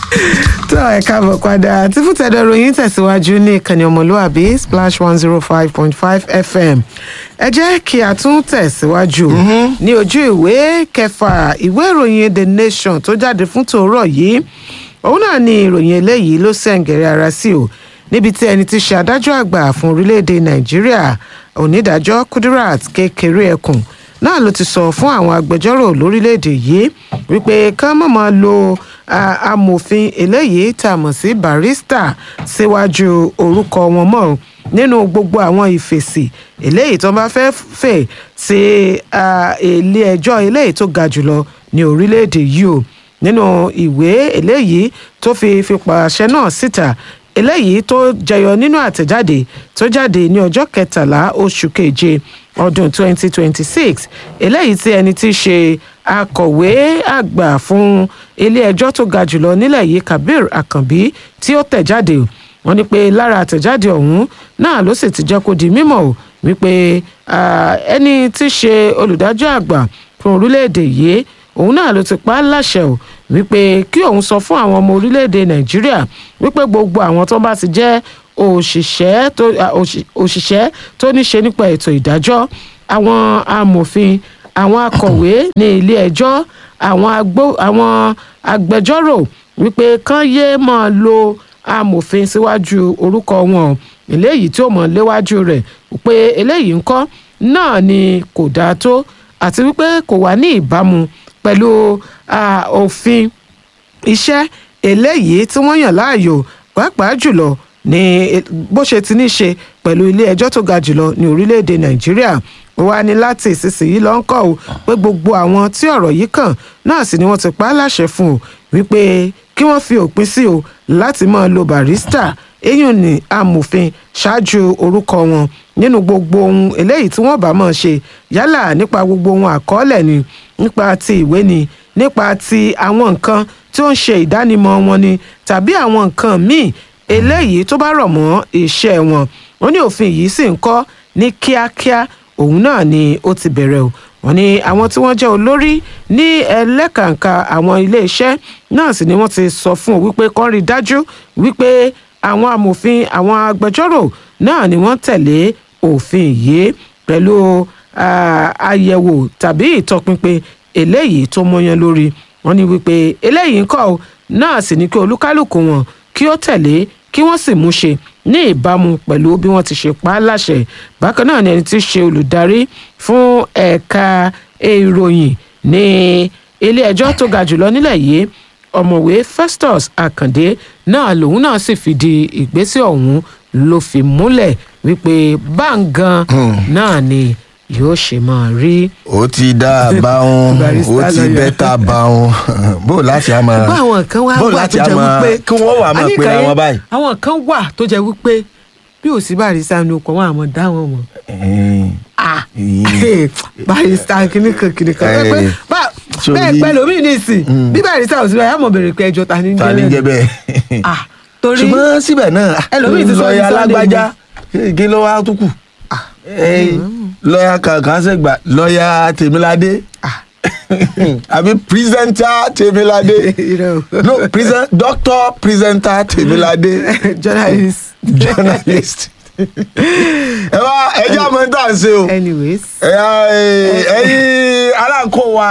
tó ẹ káàbọ̀ padà tí fútẹ̀dọ̀ ròyìn tẹ̀síwájú ní ìkànnì ọmọlúwàbí splash one zero five point five fm ẹ jẹ́ kí a tún tẹ̀síwájú ní ojú ìwé kẹfà ìwé ìròyìn the nation tó jáde fún tòórọ̀ yìí òun náà ni ìròyìn eléyìí ló sẹ̀ǹgẹ̀rẹ̀ ara sí o níbi tí ẹni tí ṣe adájọ́ àgbà fún orílẹ̀-èdè nàìjíríà onídàájọ́ kudirat kékeré ẹkùn náà ló ti sọ fún àwọn agbẹjọ́rò lórílẹ̀‐èdè yìí wípé ká má máa lo amòfin eléyìí tá a mọ̀ sí barista síwájú orúkọ wọn mọ́ nínú gbogbo àwọn ìfèsì eléyìí tó bá fẹ́ fè sí ilé ẹjọ́ eléyìí tó ga jùlọ ní orílẹ̀‐èdè yìí o nínú ìwé eléyìí tó fi fi pàṣẹ náà síta eléyìí tó jẹyọ nínú àtẹ̀jáde tó jáde ní ọjọ́ kẹtàlá oṣù keje ọdún 2026 eléyìí tí ẹni tí í ṣe akọ̀wé àgbà fún ilé-ẹjọ́ tó ga jùlọ nílẹ̀ yìí kabir akànbí tí ó tẹ̀ jáde wọ́n ní pé lára àtẹ̀jáde ọ̀hún náà ló sì ti jẹ́ kó di mímọ̀ o wípé ẹni tí í ṣe olùdájọ́ àgbà fún orílẹ̀-èdè yìí òun náà ló ti pa á láṣẹ o wípé kí òun sọ fún àwọn ọmọ orílẹ̀-èdè nàìjíríà wípé gbogbo àwọn tó bá ti jẹ́ òṣìṣẹ́ tó òṣìṣẹ́ tó ní ṣe nípa ètò ìdájọ́ àwọn amòfin àwọn akọ̀wé ní ilé ẹjọ́ àwọn agbó àwọn agbẹjọ́rò wípé kán yéé máa lo amòfin síwájú orúkọ wọn eléyìí tí ó mọ̀ léwájú rẹ̀ pé eléyìí ńkọ́ náà ni kò dáa tó àti wípé kò wà ní ìbámu pẹ̀lú òfin iṣẹ́ eléyìí tí wọ́n yàn láàyò pàápàá jùlọ ní bó ṣe ti ní ṣe pẹ̀lú ilé ẹjọ́ tó ga jùlọ ní orílẹ̀-èdè nàìjíríà ó wá ní láti ìsinsìnyí lọ ń kọ́ ọ pé gbogbo àwọn tí ọ̀rọ̀ yìí kàn náà sì ni wọ́n ti pa á láṣẹ fún o wípé kí wọ́n fi òpin sí o láti máa lo barista eyín ní amòfin ṣáájú orúkọ wọn nínú gbogbo ohun eléyìí tí wọ́n bá máa ṣe yálà nípa gbogbo ohun àkọọ́lẹ̀ ni nípa ti ìwé ni nípa ti àwọn nǹkan tí ó ń ṣe ìdánimọ̀ wọn ni tàbí àwọn nǹkan míì eléyìí tó bá rọ̀ mọ́ iṣẹ́ wọn wọ́n ní òfin yìí sì ń kọ́ ní kíákíá òun náà ni ó ti bẹ̀rẹ̀ o wọ́n ní àwọn tí wọ́n jẹ́ olórí ní ẹlẹ́kàǹkà àwọn iléeṣẹ́ náà sì ni wọ́n ti sọ fún o wípé kán rí dájú wípé àwọn amòfin àwọn agbẹjọ́rò náà ni wọ́n tẹ̀lé òfin yìí pẹ̀lú àyẹ̀wò tàbí ìtọpinpin eléyìí tó mọyán lórí wọ́n ní wípé eléyìí ń kọ́ náà sì ní kí olúkálùkù wọn kí ó tẹ̀lé kí wọ́n sì mú ṣe ní ìbámu pẹ̀lú bí wọ́n ti ṣe pa á láṣẹ bákan náà ni ẹni tí í ṣe olùdarí fún ẹ̀ka ìròyìn ní ilé ẹjọ́ tó ga jùlọ nílẹ̀ yìí ọ̀mọ̀wé festus akande náà lòun náà sì fìdí ìgbésẹ̀ ọ̀hún ló fi múlẹ̀ wípé báǹgan náà ni yóò ṣe máa rí. ó ti dá a bá wọn ó ti bẹ́tà bá wọn bó láti á máa bó àwọn kan wá bó wà láti tó á jẹ́ máa wípé kí wọ́n wà máa pera wọn báyìí. àwọn kan wà tó jẹ́ wípé bí ò sí barista ní okò wọn àmọ́ dá wọn mọ̀ Ẹ̀ẹ́n, ah ẹ̀ẹ́n. barista kìnìkan kìnìkan Eh, pé bá- sórí- bẹ́ẹ̀ pẹ́ lómi nísìn bí barista ò sí báyìí àmọ́ bèrè pé ẹjọ́ ta ní ta ni jẹ́ jẹ́ bẹ́ẹ̀ bẹ́ẹ̀. ah torí ṣùgbọ́n síbẹ̀ náà Ẹlòmíì ti sọ ní lọ́ọ̀yà Sunday alágbájá kí ló wá tó kù Ẹ̀ẹ́n, lọ́ọ̀yà kankan ṣègbà lọ́ọ̀yà tèmíládé ah àbí pírísẹ́ńtà tèmíládé irọ́ o. no present doctor presenter tèmíládé journalist journalist ẹ wá ẹjọ́ àmọ́ tá à ń ṣe o anyways ẹ̀yà ẹ̀yin aláǹkó wa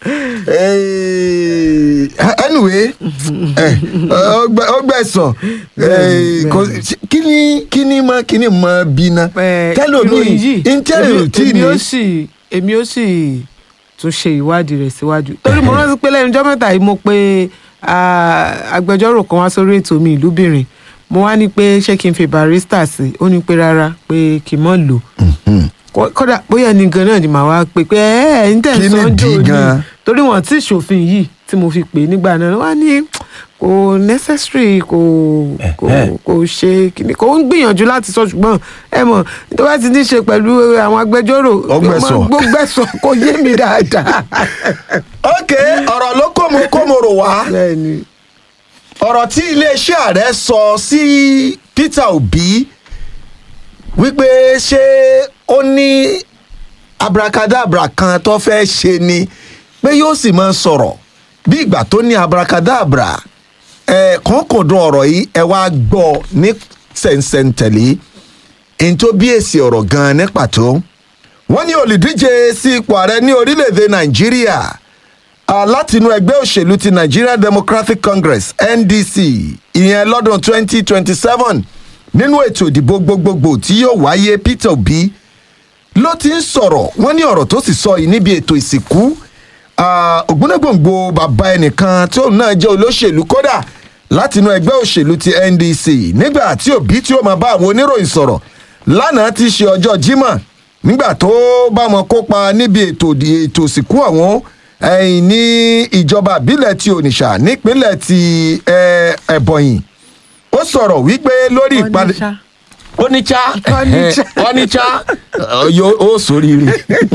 eh, anyway eh, ọgbẹ- ọgbẹ̀sán eh, kò- kí ni kí ni mọ kí ni mọ bí ná Eh, tẹ́lómi ìròyìn yìí, intẹ́lẹ̀ èmi- tí èmi ni ó sì èmi ó sì tún ṣe ìwádìí rẹ̀ síwájú torí mo rántí pé lẹ́nu ọjọ́ mẹ́ta yìí mo pe ah, agbẹjọ́rò kan wá sórí ètò mi ìlúbìnrin mo wá ní pé ṣé kí n fi barista sí ó ní pé rárá pé kì í mọ̀ lò Kó- kódà bóyá ẹni gan náà ni màá wá pé pé ẹ ẹ ń tẹ̀ Kí ni sọ́njọ́ dì ni gan? torí wọn tí ìṣòfin yìí tí mo fi pè é nígbà náà wá ní kò necessary kò kò Ẹ̀hẹ́. kò ṣe kíni kò ń gbìyànjú láti sọ ṣùgbọ́n ẹ mọ̀ tó bá ti ní ṣe pẹ̀lú àwọn agbẹjọ́rò Ọgbẹ̀sọ̀. gbọ́gbẹ̀sọ̀ kò yé mi dáadáa. ok ọ̀rọ̀ ló kó mo kó mo rò wá bẹ́ẹ̀ni ọ̀rọ̀ tí iléeṣẹ́ ààrẹ sọ sí Peter Obi wípé ṣé ó ní abracadabra kan tó fẹ́ ṣe ni pé yóò sì máa sọ̀rọ̀ bí ìgbà tó ní abracadabra ẹ kọ́ńkọ̀dún ọ̀rọ̀ yìí ẹ wá gbọ́ ní sẹ̀ǹsẹ̀ǹtẹ̀lé èyí tó bí èsì ọ̀rọ̀ gan-an ní pàtó wọ́n ní olùdíje sí ipò ààrẹ ní orílẹ̀-èdè nàìjíríà ah, látinú ẹgbẹ́ òṣèlú ti nigeria democratic congress ndc ìyẹn lọ́dún 2027 nínú ètò ìdìbò gbogbogbò tí yóò wáyé peter obi ló ti ń sọ̀rọ̀ wọ́n ní ọ̀rọ̀ tó sì sọ yìí níbi ètò ìsìnkú ah, ògbónàgbòǹgbò bàbá ẹnìkan tí òun náà jẹ́ olóṣèlú kódà látinú ẹgbẹ́ òṣèlú ti ndc nígbà tí òbí tí ó máa bá àwọn oníròyìn sọ̀rọ̀ lánàá ti ṣe ọjọ́ jímọ̀ nígbà tó bá wọn kópa níbi ètò ìdì- ètò ìsìnkú àwọn ẹ̀yìn ní ìjọba ìbílẹ̀ ti onitsha nípínlẹ̀ ti eh, ẹ̀bọ̀yìn ó sọ̀rọ̀ wípé lórí ìpàdé Onitsha. onitsha Onitsha. onitsha yóò ó sóríire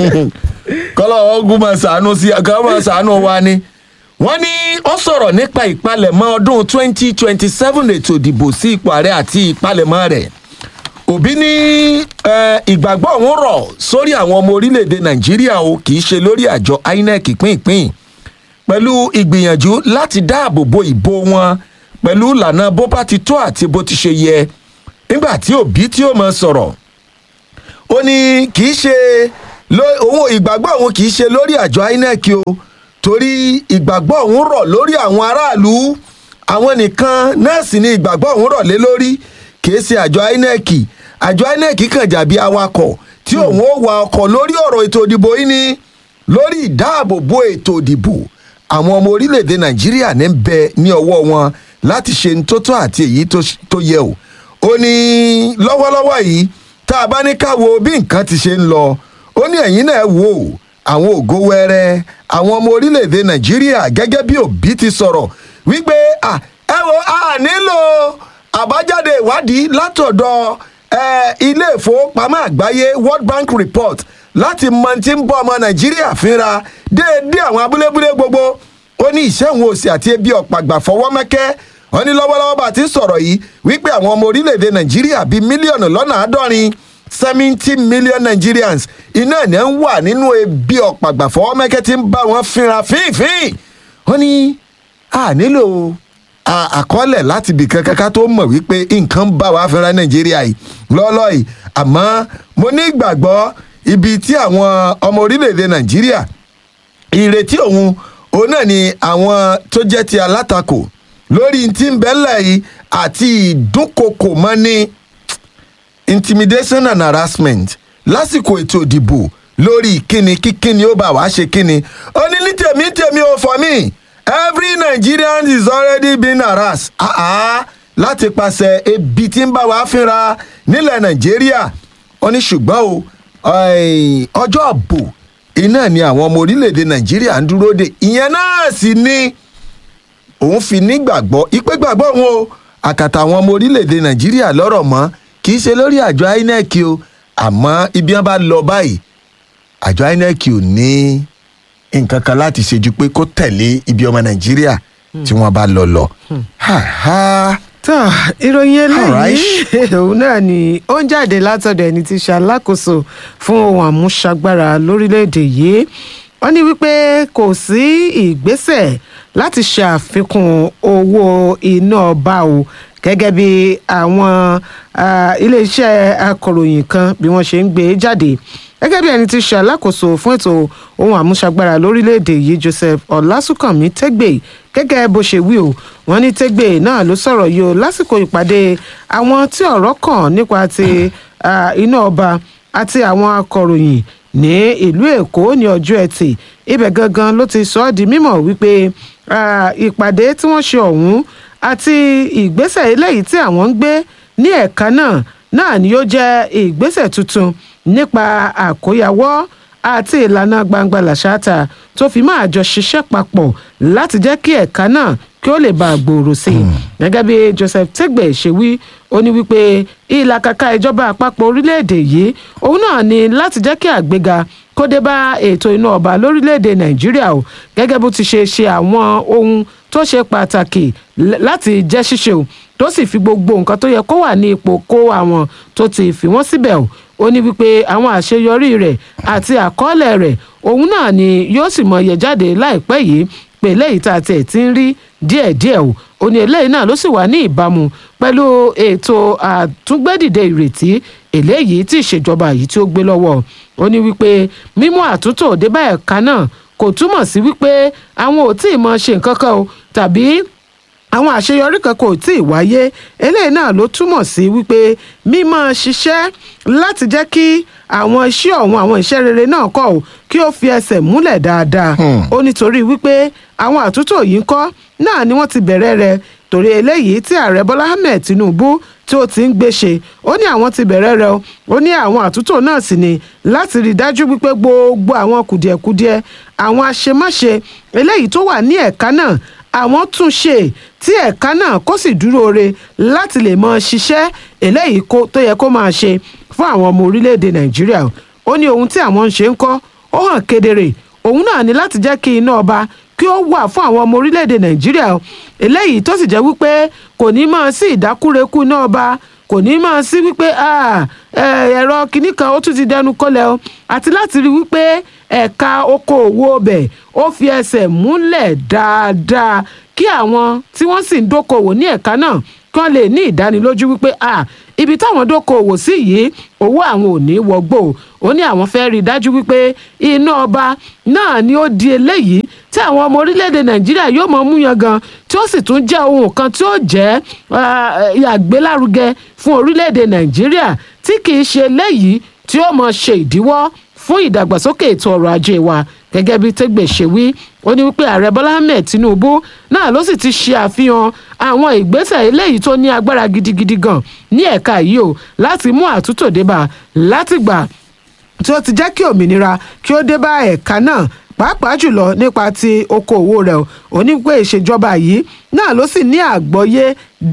kọ́lọ́ ọ̀gùn máa ṣàánú sí kọ́ máa ṣàánú wa ni. wọ́n ní ó sọ̀rọ̀ nípa ìpalẹ̀mọ́ ọdún 2027 ètò ìdìbò sí ipò ààrẹ àti ìpalẹ̀mọ́ rẹ̀ òbí ní eh, ìgbàgbọ́ òun rọ̀ sórí àwọn ọmọ orílẹ̀-èdè nàìjíríà o kì í ṣe lórí àjọ inec pínpín pẹ̀lú ìgbìyànjú láti dáàbò bo ìbò wọn pẹ̀lú ìlànà bó bá ti tó àti bó ti ṣe yẹ nígbà tí òbí tí ó mọ sọ̀rọ̀ ó ní kì í ṣe ló- òun ìgbàgbọ́ òun kì í ṣe lórí àjọ inec o torí ìgbàgbọ́ òun rọ̀ lórí àwọn aráàlú àwọn nìkan náà sì ni ìgbàgbọ́ òun rọ̀ lé lórí kì í ṣe àjọ inec àjọ inec kàn jàbí awakọ̀ tí òun ó wa ọkọ̀ lórí ọ̀rọ̀ ètò ìdìbò yìí ni lórí ìdáàbòbò ètò ìdìbò àwọn ọmọ orílẹ̀-èdè nàìjíríà ní bẹ ní ọwọ́ wọn láti ṣe ní tó tọ́ àti èyí tó ṣ- tó yẹ o ó ní lọ́wọ́lọ́wọ́ yìí tá a bá ní ká wo bí nǹkan ti ṣe ń lọ ó ní ẹ̀yìn náà wò ó àwọn ògo wẹrẹ àwọn ọmọ orílẹ̀-èdè nàìjíríà gẹ́gẹ́ bí òbí ti sọ̀rọ̀ wípé à ẹ wo a nílò àbájáde ìwádìí látọ̀dọ̀ eh, ilé ìfowópamọ́ àgbáyé world bank report láti mọ tí ń bọ́ ọmọ nàìjíríà fínra déédéé àwọn abúlébúlé gbogbo ó ní ìṣẹ́hun òsì àti ebi ọ̀pàgbà fọwọ́ mẹ́kẹ́ wọ́n ní lọ́wọ́lọ́wọ́ bá ti ń sọ̀rọ̀ yìí wípé àwọn ọmọ orílẹ̀-èdè nàìjíríà bíi mílíọ̀nù lọ́nà àádọ́rin seventy million nigerians iná ẹ̀ ń wà nínú ebi ọ̀pàgbà fọwọ́ mẹ́kẹ́ tí ń bá wọn fínra fínfín wọ́n ní a nílò a- àkọọ́lẹ̀ láti bì kankan ká tó mọ̀ wípé nǹkan ń bá wa fínra nàìjíríà yìí lọ́ọ́lọ́ yìí àmọ́ mo ní ìgbàgbọ́ ibi tí àwọn ọmọ orílẹ̀-èdè nàìjíríà ìrètí òun òun náà ni àwọn tó jẹ́ ti alátakò lórí tí ń bẹ́lẹ̀ yìí àti ìdúnkokò mọ́ni intimidation and harassment lásìkò ètò ìdìbò lórí kíni kíkíni ó bá wàá ṣe kíni ó ní ní tèmi ní tèmi ò fọ mí every nigerian is already been harassed ah ah láti pàṣẹ ebi tí ń bá wàá fínra nílẹ̀ nàìjíríà ó ní ṣùgbọ́n o eh, ọjọ́ àbò iná ni àwọn ọmọ orílẹ̀-èdè nàìjíríà ń dúró de ìyẹn náà sì ni òun fi nígbàgbọ́ ìpè gbàgbọ́ òun o àkàtà àwọn ọmọ orílẹ̀-èdè nàìjíríà lọ́rọ̀ mọ́ kì í ṣe lórí àjọ inec o àmọ́ ibi wọn bá lọ báyìí àjọ inec ò ní nǹkan kan láti ṣe ju pé kó tẹ̀lé ibi ọmọ nàìjíríà tí wọ́n bá lọ lọ. Ha, ha. tó ìròyìn Alright. eléyìí òun náà ni ó ń jáde látọ̀dọ̀ ẹni tí í ṣe alákòóso fún ohun àmúṣagbára lórílẹ̀‐èdè yìí wọ́n ní wípé kò sí ìgbésẹ̀ láti ṣe àfikún owó iná ọba o gẹ́gẹ́ bí àwọn ah, iléeṣẹ́ akọ̀ròyìn kan bí wọ́n ṣe ń gbé e jáde gẹ́gẹ́ bí ẹni tí í ṣe alákòóso fún ètò ohun àmúṣagbára lórílẹ̀‐èdè yìí joseph ọlásùnkànmí tẹ́gbẹ̀ẹ́ gẹ́gẹ́ bó ṣe wí o wọ́n ní tẹ́gbẹ̀ẹ́ náà ló sọ̀rọ̀ yìí o lásìkò ìpàdé àwọn tí ọ̀rọ̀ kàn nípa ti ah, iná ọba àti àwọn akọ̀ròyìn ní ìlú èkó ní ọjọ́ ẹtì ibẹ̀ gangan ló ti sọ ọ́ di mímọ̀ wípé ah, ìpàdé tí wọ́n ṣe ọ̀hún àti ìgbésẹ̀ eléyìí tí àwọn ń gbé ní ẹ̀ka náà náà ni yóò jẹ́ ìgbésẹ̀ tuntun nípa àkóyawọ́ àti ìlànà gbangba làṣáta tó fi máa jọ ṣiṣẹ́ papọ̀ láti jẹ́ kí ẹ̀ka náà kí ó lè bá a gbòòrò sí i gẹ́gẹ́ bí joseph tegbe ṣe wí ó ní wípé ìlàkàkà ìjọba àpapọ̀ orílẹ̀-èdè yìí òun náà ni láti jẹ́ kí àgbéga kó dé bá ètò iná ọba lórílẹ̀-èdè nàìjíríà o gẹ́gẹ́ bó ti ṣe ṣe àwọn ohun tó ṣe pàtàkì l- láti jẹ́ ṣíṣe o tó sì fi gbogbo nǹkan tó yẹ kó wà ní ipò kó àwọn tó ti fi wọ́n síbẹ̀ o ó ní wípé àwọn àṣeyọrí rẹ̀ àti àkọọ́lẹ̀ rẹ̀ òun náà ni yóò sì mọ yẹ jáde láìpẹ́ yìí pé pé eléyìí tá a tiẹ̀ ti ń rí díẹ̀díẹ̀ o ó ní eléyìí náà ló sì wà ní ìbámu pẹ̀lú ètò àtúngbẹ́dìde ìrètí eléyìí tí ìṣèjọba yìí tí ó gbé lọ́wọ́ ó ní wípé mímú àtúntò dé bá ẹ̀ka náà kò túmọ̀ sí wípé àwọn ò tí ì mọ ṣe nǹkan kan o tàbí àwọn àṣeyọrí kan kò tí ì wáyé eléyìí náà ló túmọ̀ sí wípé mímọ́ ṣiṣẹ́ láti jẹ́ kí àwọn iṣẹ́ ọ̀hún àwọn iṣẹ́ rere náà kọ̀ ọ́ kí ó fi ẹsẹ̀ múlẹ̀ dáadáa ó nítorí wípé àwọn àtúntò yìí ń kọ́ náà ni wọ́n ti bẹ̀rẹ̀ rẹ̀ torí eléyìí tí ààrẹ bọ́lá ahmed tinubu tí ó ti ń gbé ṣe ó ní àwọn ti bẹ̀rẹ̀ rẹ̀ o ó ní àwọn àtúntò náà sì ni láti rí i dájú wípé gbogbo àwọn kùdìẹ̀kudiẹ àwọn àṣemáṣe eléyìí tó wà ní ẹ̀ka náà àwọn tún ṣe tí ẹ̀ka náà kó sì dúró re láti lè mọ ṣiṣẹ́ eléyìí kó- tó yẹ kó máa ṣe fún àwọn ọmọ orílẹ̀-èdè nàìjíríà ó ní ohun tí àwọn ń ṣe ń kọ́ ó hàn kedere òun náà ní láti jẹ́ kí iná ọba kí ó wà fún àwọn ọmọ orílẹ̀-èdè nàìjíríà o. eléyìí tó sì jẹ́ wípé kò ní máa sí ìdákúrekú iná ọba kò ní máa sí wípé "Ah, eh, ẹ̀rọ kìíní kan ó tún ti dẹnu kọlẹ̀ o àti láti rí wípé ẹ̀ka okòòwò ọbẹ̀ ó fi ẹsẹ̀ múlẹ̀ dáadáa kí àwọn tí wọ́n sì ń dókòwò ní ẹ̀ka náà kí wọ́n lè ní ìdánilójú wípé "Ah, ibi táwọn dókòwò sí yìí owó àwọn ò ní wọgbó o." ó ní àwọn fẹ́ rí i dájú wípé iná ọba náà ni ó di eléyìí tí àwọn ọmọ orílẹ̀-èdè nàìjíríà yóò mọ mú yan gan tí ó sì tún jẹ́ ohun kan tí ó jẹ́ ah, àgbélárugẹ fún orílẹ̀-èdè nàìjíríà tí kì í ṣe eléyìí tí ó mọ ṣe ìdíwọ́ fún ìdàgbàsókè ètò ọrọ̀ ajé wa gẹ́gẹ́ bí tẹ́gbẹ̀ ṣe wí ó ní wípé ààrẹ bọ́lá ahmed tinubu náà ló sì ti ṣe àfihàn àwọn ìgbésẹ̀ eléyìí tó ní agbára gidigidi gan ní ẹ̀ka yìí o láti mú àtúntò débà látìgbà tí ó ti jẹ́ kí òmìnira kí ó dé bá ẹ̀ka náà pàápàá jùlọ nípa ti okòòwò rẹ̀ ó ní pé ìṣèjọba yìí náà ló sì ní àgbọ́yé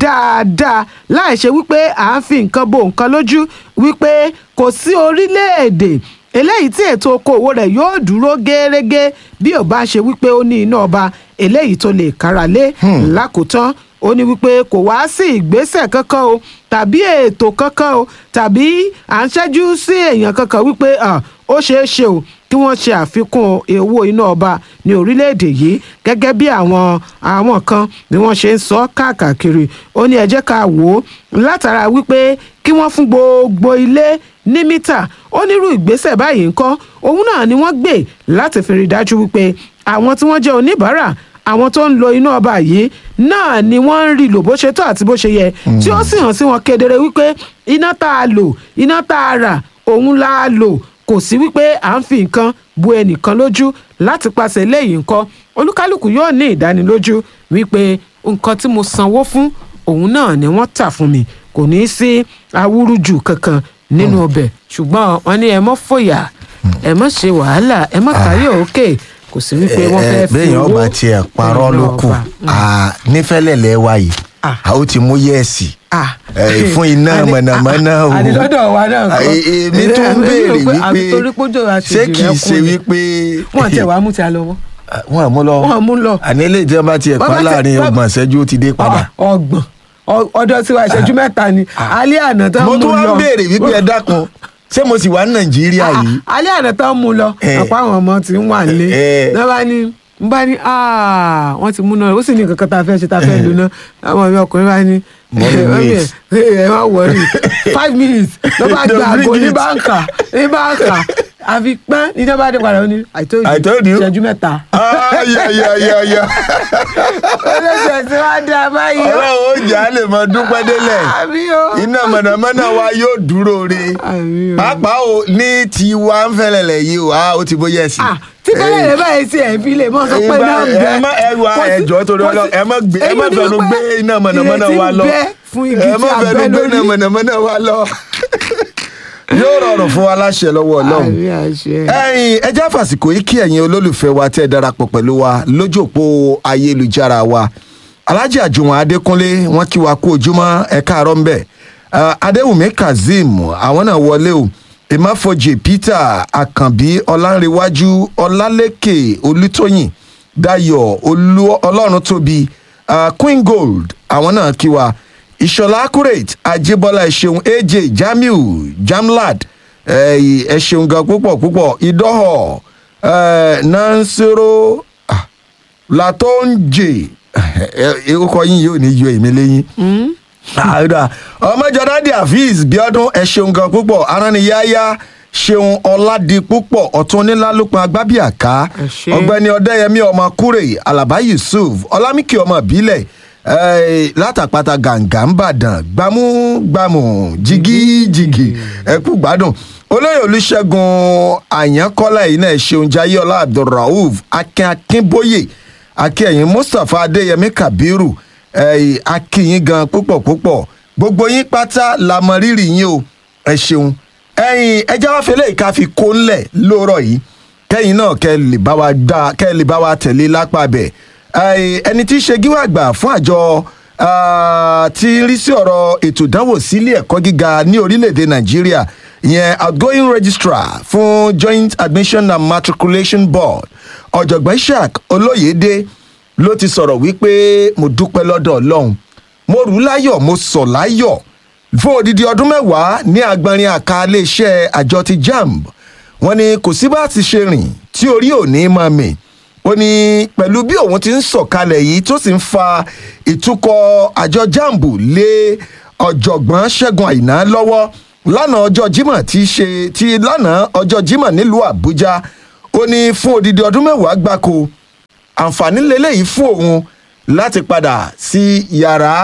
dáadáa láì ṣe wípé à ń fi nǹkan bo nǹkan lójú wípé kò sí orílẹ̀-èdè eléyìí tí ètò okòòwò rẹ̀ yóò dúró gẹ́rẹ́gẹ́ bí ò bá ṣe wípé ó ní iná ọba eléyìí tó lè kára lé lákòótán ó ní wípé kò wá sí ìgbésẹ̀ kankan o tàbí ètò kankan o tàbí à ń ṣẹ́jú sí èèyàn kankan wípé ah, ó ṣeé ṣe o kí wọ́n ṣe àfikún owó iná ọba ní orílẹ̀-èdè yìí gẹ́gẹ́ bí àwọn àwọn kan bí wọ́n ṣe ń sọ káàkiri ó ní ẹ jẹ́ ká wò ó látara wípé kí wọ́n fún gbogbo ilé ní mítà onírú ìgbésẹ̀ báyìí ńkọ́ òun náà ni wọ́n gbé láti fi rí i dájú wípé àwọn tí wọ́n jẹ́ oníbàárà àwọn tó ń lo iná ọba yìí náà ni wọ́n ń rí lò bó ṣe tó àti bó ṣe yẹ tí ó sì hàn sí wọn kedere wípé iná tá a lò iná tá a rà òun la lò kò sí wípé à ń fi nǹkan bu ẹnìkan lójú láti pàṣẹ lẹ́yìn nǹkan olúkálùkù yóò ní ìdánilójú wípé nǹkan tí mo sanwó fún òun náà ni wọ́n tà fún mi kò ní í sí awúrúju kankan nínú ọbẹ̀ ṣùgbọ́n wọ́n ní ẹ mọ́ fòyà ẹ mọ́ ṣe wàhálà ẹ mọ́ kárí òkè kò sí wípé wọ́n fẹ́ fi bẹ́ẹ̀yàn owó ọba tiẹ̀ parọ́ iná ló kù ọba. Ah, nífẹ̀lẹ́lẹ̀ wa yìí Ah. a ó ti mú yẹ́ẹ̀sì Ah. Eh, fún iná Àní- mọ̀nàmọ́ná o àní lọ́dọ̀ wa náà kọ́. Ah, e- èmi tó ń Èmi béèrè rò pé àbí wípé torí pójò àṣejù ṣé kìí rẹ̀ ṣe kún ni. wípé wọ́n tẹ̀ wá mú ti a lọ́wọ́. Ah, wọn mú lọ Wọ́n mú lọ. àní ilé tí wọn bá tiẹ̀ Wọ́n pa bá tẹ- láàrin wọ́n- ọgbọ̀n ìṣẹ́jú ó ti dé padà. Ah, ọgbọ̀n Ọ- ọ̀dọ̀ tiwa ìṣẹ́jú mẹ́ta ni alẹ́ àná tán mo mú tún wá lọ ń béèrè wípé ẹ dákun ṣé mo sì wà ní nàìjíríà Ah, yìí alẹ́ àná tán mú lọ Eh. àpá àwọn ọmọ tí ń wà nílé Eh. náà bá ní n bá ní "Ah, wọ́n ti mú náà ó sì ní nǹkan kan tá a fẹ́ ṣe tá a fẹ́ lò náà àwọn mi ọkùnrin bá ní Mommy, "Eh, mommy, wait." eh, ẹ má wọrí five minutes ló bá Don't gba àgbo bring ní it. báńkà ní báńkà àfi pẹ́ ní náà bá dé padà ó ní I told you I told you. ìṣẹ́jú mẹ́ta. ayayayaya ọlọ́sẹ̀ tí wàá dá báyìí ó. ọlọ́run ó jà á lè mọ dúpẹ́ délẹ̀ àbí o. iná mọ̀nàmọ́ná wa yóò dúró re Àmì o. pàápàá o ní tiwa ń fẹ́lẹ̀lẹ̀ yìí o ah, ó ti bó yẹ̀ sí. Ah, tí fẹ́lẹ́ rẹ̀ báyìí sí ẹ̀ fi lè mọ́ sọ pé Ìgbà- náà ń bẹ. ẹ má ẹ wá Kò sí- ẹjọ́ torí kò Ọlọ́run sí- ẹ má gbé ẹ èyí má ni fẹnu wípé gbé iná mọ̀nàmọ́ná ìrètí wa ń lọ bẹ fún igi ẹ tí má a fẹnu bẹ́ gbé iná lórí. mọ̀nàmọ́ná wa lọ. yóò rọrùn fún wa láṣẹ lọ́wọ́ Ọlọ́run Àmì àṣẹ. ẹ̀yin ẹjẹ́ àfàsìkò yìí kí ẹ̀yin olólùfẹ́ wa tẹ́ ẹ darapọ̀ pẹ̀lú wa lójú òpó ayélujára wa alhaji àjùwọ̀n adékúnlé wọ́n kí wa kú ojúmọ́ ẹ káàárọ̀ ńbẹ̀ Uh, adéwùmí kazeem àwọn náà wọlé o ìmáfojì peter àkànbí ọlánrewájú ọlálẹ́kẹ̀ olùtóyìn dayọ̀ olú- ọlọ́run tóbi uh, queen gold àwọn náà kí wa ìṣọ̀lá accurate ajibọlá ẹ̀ṣẹ̀un aj jamiu jamlad ẹ ẹ ṣeun gan púpọ̀ púpọ̀ ìdọ́họ̀ ẹ nansoro ah, latonje orúkọ yín yóò ní yọ èmi lẹ́yìn àìdá ọmọjọdádì afeez bíọ́dún ẹ ṣeun gan púpọ̀ aránniyáyá ṣeun ọ̀làdì púpọ̀ ọ̀tún onílálùpọ̀ agbábíàká Ẹ ṣé. ọgbẹ́ni ọ̀dẹ́yẹmí ọmọ kúrè alaba yusuf ọlámìkì ọmọ ìbílẹ̀ eh, látàpátá gàǹgà ńbàdàn gbámúgbámú jìgìjìgì ẹkú gbádùn olóyè olùṣègùn àyànkọ́lá yìí náà ṣeun jayéọlá abdulrauf akin akínbóyè akínyìn mustapha adéyẹmí kabiru eh, akínyìn gan púpọ̀ púpọ̀ gbogbo yín pátá la mọ rírì yín o ẹ ṣeun ẹyin ẹjẹ wá fẹlẹ ìka fi kó ńlẹ lóòrọ yìí kẹyìn náà kẹ lè bá wa dá kẹ lè bá wa tẹ̀lé lápá bẹ̀ Ẹ, ẹni tí í ṣe gíwá àgbà fún àjọ ah, tí ń rí sí ọ̀rọ̀ ètò ìdánwò sílé ẹ̀kọ́ gíga ní orílẹ̀-èdè nàìjíríà ìyẹn outgoing registrar fún joint admission and matriculation board ọ̀jọ̀gbọ́n ishaq olóyèdè ló ti sọ̀rọ̀ wípé mo dúpẹ́ lọ́dọ̀ ọlọ́run mo rù ú láyọ̀ mo sọ̀ láyọ̀ fún odidi ọdún mẹ́wàá ní agbọnrin àka iléeṣẹ́ àjọ ti jamb wọ́n ní kò sí bá ti ṣe rìn tí orí ò ní máa mì ó ní pẹ̀lú bí òun ti ń sọ̀kalẹ̀ yìí tó sì ń fa ìtukọ̀ àjọ jamb lé ọ̀jọ̀gbọ́n ṣẹ́gun àìná lọ́wọ́ lánàá ọjọ́ jimoh ti ṣe ti lánàá ọjọ́ jimoh nílùú àbújá ó ní fún odidi ọdún mẹ́wàá gbáko àǹfààní lélẹ́yìí fún òun láti padà sí yàrá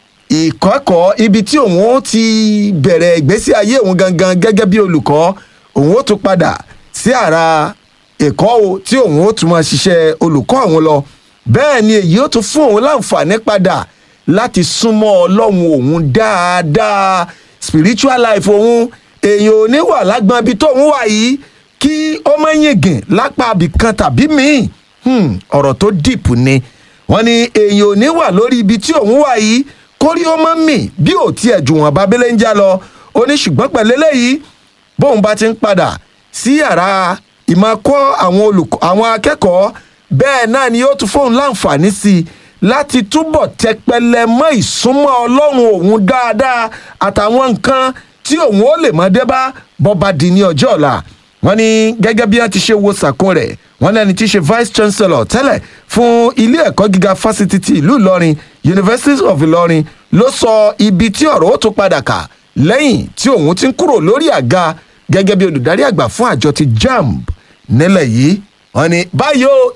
ìkọ́kọ̀ọ́ ibi tí òun ó ti bẹ̀rẹ̀ ìgbésí ayé òun gangan gẹ́gẹ́ bí olùkọ́ òun ó tún padà sí àrà ẹ̀kọ́ o tí òun ó tún máa ṣiṣẹ́ olùkọ́ òun lọ bẹ́ẹ̀ ni èyí ó tún fún òun láǹfààní padà láti súnmọ́ ọlọ́run òun dáadáa spiritual life òun èèyàn ò ní wà lágbọ́n ibi tóun wà yìí kí ó má yìngìn lápá ibìkan tàbí míì Hmm, ọ̀rọ̀ tó dìpù ni wọ́n ní èèyàn ò ní wà lórí ibi tí òun wà yìí kórí ó mọ́ mì bí ò tiẹ̀ jù wọ́n bábélé ń já lọ ó ní ṣùgbọ́n pẹ̀lú eléyìí bóun bá ti ń padà sí yàrá ìmọ̀kọ́ àwọn olùkọ́ àwọn akẹ́kọ̀ọ́ bẹ́ẹ̀ náà ni yóò tún fóun láǹfààní sí i láti túbọ̀ tẹpẹlẹ mọ́ ìsúnmọ́ ọlọ́run òun dáadáa àtàwọn nǹkan tí òun ó lè mọ́ dé bá bọ́ba di ní ọjọ́ ọ̀la wọ́n ní gẹ́gẹ́ bí wọ́n ti ṣe wo sàkún rẹ̀ wọ́n lẹ́ni tí í ṣe vice chancellor tẹ́lẹ̀ fún ilé ẹ̀kọ́ gíga fásitì ti ìlú ìlọrin university of ìlọrin ló sọ ibi tí ọ̀rọ̀ ó tún padà kà lẹ́yìn tí òun ti ń kúrò lórí àga gẹ́gẹ́ bí olùdarí àgbà fún àjọ ti jamb nílẹ̀ yìí wọ́n ní báyìí ó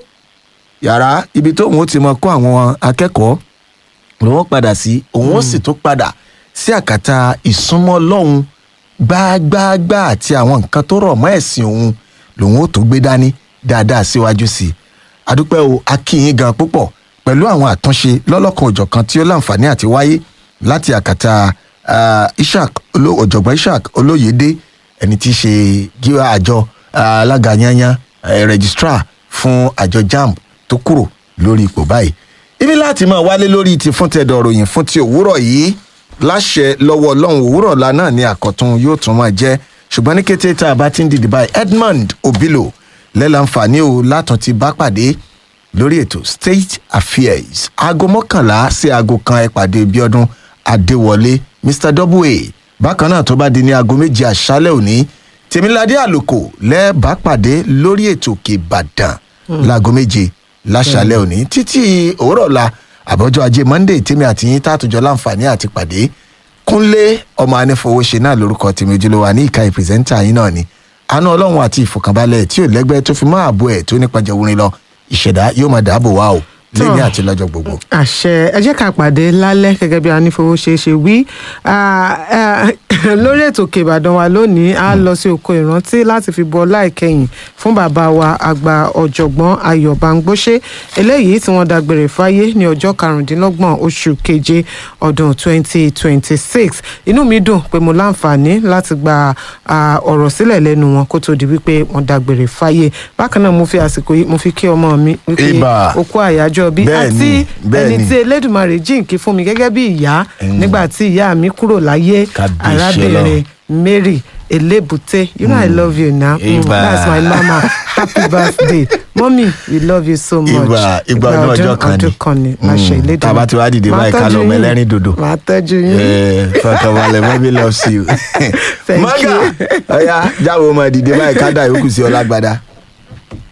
yàrá ibi tóun ó ti mọ kó àwọn akẹ́kọ̀ọ́ lòun ó padà sí òun ó sì tún padà sí àkàtà ìsúnmọ́ lọ́hùn gbágbáágbá àti àwọn nǹkan tó rọ̀ mọ́ ẹ̀sìn òun lòun ó tó gbé dání dáadáa síwájú sí i adúpẹ́ o akínyìn gan púpọ̀ pẹ̀lú àwọn àtúnṣe lọ́lọ́kan òjọ̀kan tí ó láǹfààní àti wáyé láti àkàtà ah, ishaq Oló- ọ̀jọ̀gbọ́n ishaq olóyèdè ẹni tí í ṣe gíwá àjọ ah, alága yanyan eh, registrar fún àjọ jamb tó kúrò lórí ipò báyìí ibi láti máa wálé lórí ti fún tẹ̀dọ̀ ròyìn fún ti òwúrọ̀ yìí láṣẹ lọ́wọ́ ọlọ́run òwúrọ̀ ọ̀la náà ni àkọ́tún yóò tún máa jẹ́ ṣùgbọ́n ní kété tá a bá ti ń dìde báyìí edmond obilo lẹ́lànfààní o látún ti bá pàdé lórí ètò state affairs aago mọ́kànlá sí aago kan ẹ pàdé bíọ́dún adéwọlé mr double bákan náà tó bá di ní aago méje àṣálẹ̀ òní tèmíládé àlòkò lẹ́ẹ̀bá pàdé lórí ètò òkè ìbàdàn láago méje láṣálẹ̀ òní títí òwúrọ̀ la àbọ̀jọ́ ajé monday tèmi àti yín tààtújọ́ láǹfààní àti pàdé kúnlé ọmọ anífowóṣe náà lórúkọ tèmi ojúlówó ní ìka ìpìrìsẹ́ńtà yín náà ni àánú ọlọ́run àti ìfọkànbalẹ̀ tí ò lẹ́gbẹ́ tó fi máa àbò ẹ̀ tó nípa jẹ̀wúrin lọ ìṣẹ̀dá yóò máa dáàbò wá o lẹ́ni àti lọ́jọ́ gbogbo. àṣẹ ẹ jẹ́ ká pàdé lálẹ́ gẹ́gẹ́ bí anífowó ṣe ṣe wí Ah, ah, lórí ètò òkè ìbàdàn wa lónìí a lọ sí oko ìrántí láti fi bọ láìkẹyìn fún bàbá wa àgbà ọ̀jọ̀gbọ́n ayọ̀ bangbóṣe eléyìí tí wọ́n dágbére fáyé ní ọjọ́ karùndínlọ́gbọ̀n oṣù keje ọdún 2026 inú mi dùn pé mo láǹfààní láti gba ah, ọ̀rọ̀ sílẹ̀ lẹ́nu wọn kó tó di wípé wọ́n dágbére fáyé bákan náà mo fi àsìkò yìí mo fi kí ọmọ mi wípé Ìbà. okú àyájọ́ bí Bẹ́ẹ̀ni, àti ẹni bẹ́ẹ̀ni. tí elédùnmarè jíǹkí fún mi gẹ́gẹ́ bí ìyá nígbà tí ìyá mi kúrò láyé Kábíyèsí arábìnrin mary elébùté you know i love you now mm, Ìbà. that's my mama happy birthday mommy we love you so much ìgbà ìgbà ọdún ọjọ́ kan ọdún kan ni láṣẹ Mm, elédùnmarè tá a bá ti wá dìde Màá báyìí ká tọ́jú lọ ọmọ yín. ẹlẹ́rìn dòdò. màá tọ́jú yín fọkànbalẹ̀ mọ́bí loves you. Thank mọ́gà you. ọ̀ya jáwé ọmọ ìdìde báyìí ká dà yòókù sí ọlágbádá.